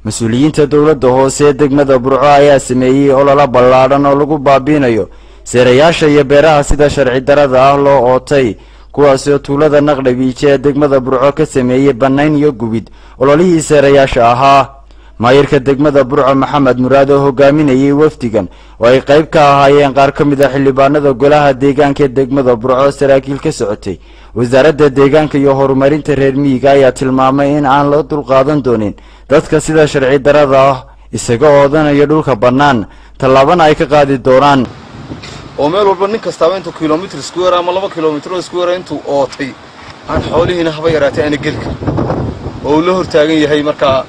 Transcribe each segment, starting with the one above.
mas-uuliyiinta dowladda hoose ee degmada burco ayaa sameeyey ololo ballaadhan oo lagu baabiinayo seerayaasha iyo beeraha sida sharci darada ah loo ootay kuwaasi oo tuulada naqdhabiije ee degmada burco ka sameeyey bannayn iyo gubid ololihii seerayaasha ahaa maayirka degmada burco maxamed muraad oo hogaaminayay wafdigan oo ay qayb ka ahaayeen qaar ka mid a xildhibaanada golaha deegaanka ee degmada burco saraakiil ka socotay wasaaradda deegaanka iyo horumarinta reer miyiga ayaa tilmaamay in aan la dulqaadan doonin dadka sida sharci darada ah isaga oodanayo dhulka bannaan tallaabana ay ka qaadi doonaan oo meel walba nin kastaaba intuu kilomitr square ama laba kilomitr square intuu ootay aan xoolihiina haba yaraatay aana geli karin oo uu la hortaagan yahay markaa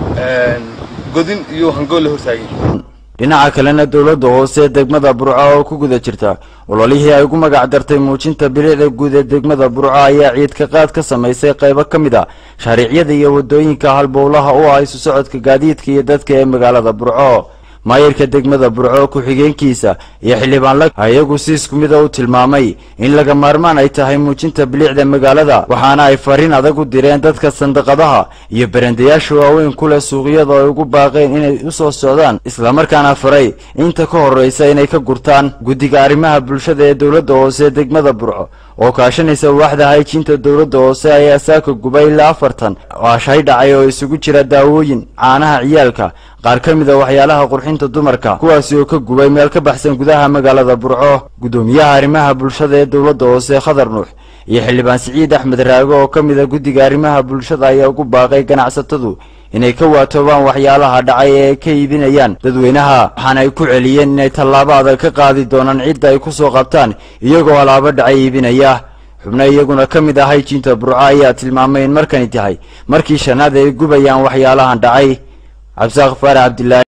godin iyo hangool la hortaagan yahay dhinaca kalena dowladda hoose ee degmada burco oo ku guda jirta ololihii ay ugu magac dartay muujinta bilicda guud ee degmada burco ayaa ciidka qaad ka samaysay qaybo ka mid a shaariicyada iyo waddooyinka halbowlaha u ah isu socodka gaadiidka iyo dadka ee magaalada burco maayirka degmada burco ku-xigeenkiisa iyo xildhibaan la iyagu si isku mida u tilmaamay in laga maarmaan ay tahay muujinta bilicda magaalada waxaana ay fariin adag u direen dadka sandaqadaha iyo barandayaasha waaweyn ku leh suuqyada oo ay ugu baaqeen inay u soo socdaan islamarkaana faray inta ka horraysa inay ka gurtaan guddiga arrimaha bulshada ee dowladda hoose ee degmada burco oo kaashanaysa waaxda hayjiinta dowladda hoose ayaa saaka gubay ilaa afartan aashay dhacay oo isugu jira daawooyin caanaha ciyaalka qaar ka mid a waxyaalaha qurxinta dumarka kuwaasi oo ka gubay meel ka baxsan gudaha magaalada burco guddoomiyaha arrimaha bulshada ee dowladda hoose khadar nuux iyo xildhibaan siciid axmed raago oo ka mid a guddiga arrimaha bulshada ayaa ugu baaqay ganacsatadu inay ka waatoobaan waxyaalaha dhacay ee ay ka iibinayaan dadweynaha waxaana ay ku celiyeen inay tallaabo adag ka qaadi doonaan cidda ay ku soo qabtaan iyagoo alaabo dhacay iibinaya xubno iyaguna ka mid ah hayjiinta burco ayaa tilmaamay in markani tahay markii shanaad ay gubayaan waxyaalahan dhacay cabdisaaq faarax cabdilaahi